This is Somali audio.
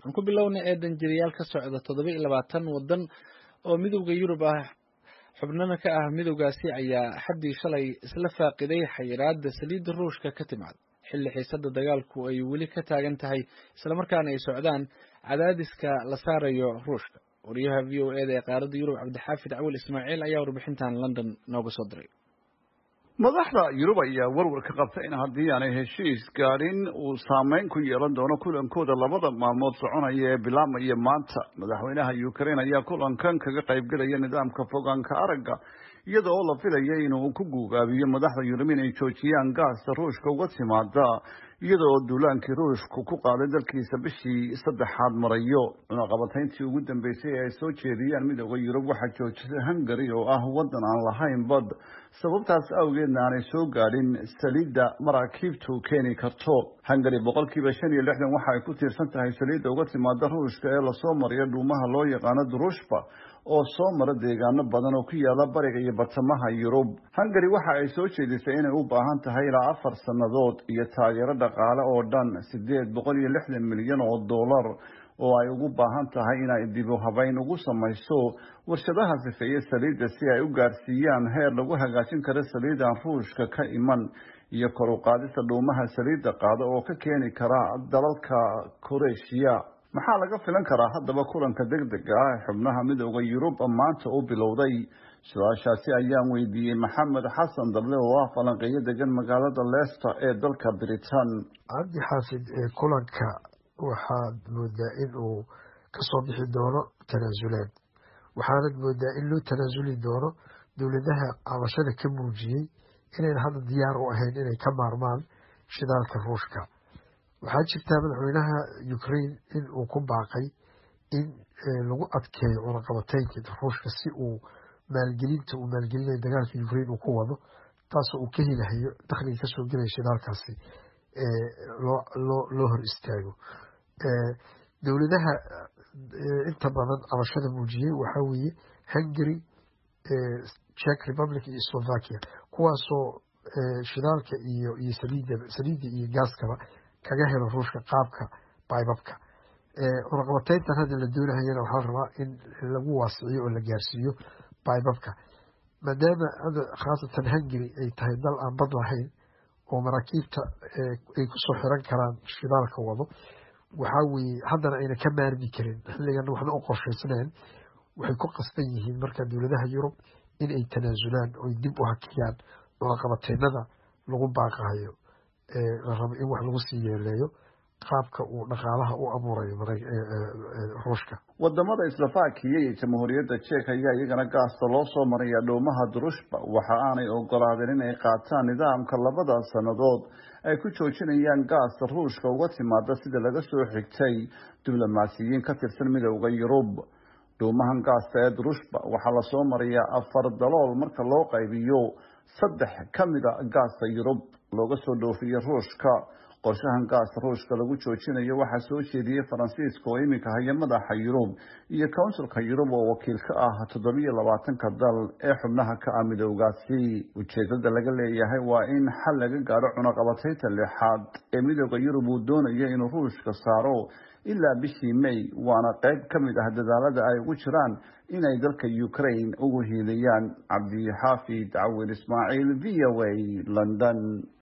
aan ku bilownay ee danjirayaal ka socda toddoba iyo labaatan waddan oo midowda yurub ah xubnana ka ah midowgaasi ayaa xaddii shalay isla faaqiday xayiraadda saliidda ruushka ka timaad xilli xiisadda dagaalku ay weli ka taagan tahay islamarkaana ay socdaan cadaadiska la saarayo ruushka wariyaha v o eda ee qaaradda yurub cabdixaafid cawil ismaaciil ayaa warbixintan london nooga soo diray madaxda yurub ayaa warwar ka qabta in haddii aanay heshiis gaadhin uu saameyn ku yeelan doono kulankooda labada maalmood soconaya ee bilaabmaya maanta madaxweynaha ukraine ayaa kulankan kaga qaybgelaya nidaamka fogaanka aragga iyada oo la filaya inuu ku guugaabiyo madaxda yurub inay joojiyaan gaasta ruushka uga timaada iyada oo duulaankii ruushku ku qaaday dalkiisa bishii saddexaad marayo cunaqabatayntii ugu dambeysay ee ay soo jeediyaan midooda yurub waxaa joojisay hungary oo ah waddan aan lahayn bad sababtaas awgeedna aanay soo gaadhin saliidda maraakiibtu keeni karto hungary boqolkiiba shan iyo lixdan waxa ay ku tiirsan tahay saliidda uga timaada ruushka ee lasoo mariyo dhuumaha loo yaqaano durushba oo soo mara deegaano badan oo ku yaala bariga iyo bartamaha yurub hungary waxa ay soo jeedisay inay u baahan tahay ilaa afar sannadood iyo taageero dhaqaale oo dhan sideed boqol iyo lixdan milyan oo dollar oo ay ugu baahan tahay inay dibu habeyn ugu samayso warshadaha sifeeye saliidda si ay u gaarsiiyaan heer lagu hagaajin karo saliidan ruushka ka iman iyo kor u qaadista dhuumaha saliidda qaada oo ka keeni kara dalalka koreeshiya maxaa laga filan karaa haddaba kulanka deg dega ah ee xubnaha midooda yurub maanta u bilowday su-aashaasi ayaan weydiiyey maxamed xasan dable oo ah falanqeeyo degan magaalada leicester ee dalka britain cabdi xaafid ee kulanka waxaad moodaa in uu kasoo bixi doono tanaasulaan waxaanad moodaa in loo tanaasuli doono dowladaha cabashada ka muujiyey inayn hadda diyaar u ahayn inay ka maarmaan shidaalka ruushka waxaa jirtaa madaxweynaha ukraine in uu ku baaqay in lagu adkeeyo cunaqabateynka ruushka si uu maalgelinta uu maalgelinayo dagaalka ukraine uu ku wado taasoo uu ka helahayo dakhliga kasoo gelaya shidaalkaasi loo hor istaago dowladaha inta badan cabashada muujiyey waxaa weeye hungary czech republic iyo slovakia kuwaasoo shidaalka iyo iyo saliida saliidda iyo gaaskaba kaga helo ruushka qaabka baybabka cunaqabateyntan hadda la doonahayana waxaa la rabaa in lagu waasiciyo oo la gaarsiiyo baybabka maadaama hadda khaasatan hungary ay tahay dal aan bad lahayn oo maraakiibta ay kusoo xiran karaan shidaalka wado waxaa weeye haddana ayna ka maarmi karin xilligana waxna u qorshaysnayn waxay ku qasban yihiin marka dowladaha yurub in ay tanaasulaan oy dib u hakiyaan cunaqabateynada lagu baaqahayo la rabo in wax lagu sii yeeleeyo qaabka uu dhaqaalaha u abuurayo ruushka wadamada islofaakiya iyo jamhuuriyadda jek ayaa iyagana gaasta loo soo maraya dhoomaha durushba waxa aanay ogolaadeen inay qaataan nidaamka labada sannadood ay ku joojinayaan gaasta ruushka uga timaada sida laga soo xigtay diblomaasiyiin ka tirsan midowda yurub dhuumahan gaasta ee durushba waxaa lasoo marayaa afar dalool marka loo qaybiyo saddex ka mida gaasta yurub looga soo dhoofiyo ruushka qorshahan gaasta ruushka lagu joojinayo waxaa soo jeediyey faransiiska oo iminka haya madaxa yurub iyo counsilka yurub oo wakiil ka ah toddobiyo labaatanka dal ee xubnaha ka ah midowgaasi ujeedada laga leeyahay waa in xal laga gaadho cunaqabateynta lixaad ee midooda yurub uu doonayo inuu ruushka saaro ilaa bishii may waana qayb ka mid ah dadaalada ay ugu jiraan inay dalka ukraine ugu hiiliyaan cabdixaafid cawil ismaaciil v o a london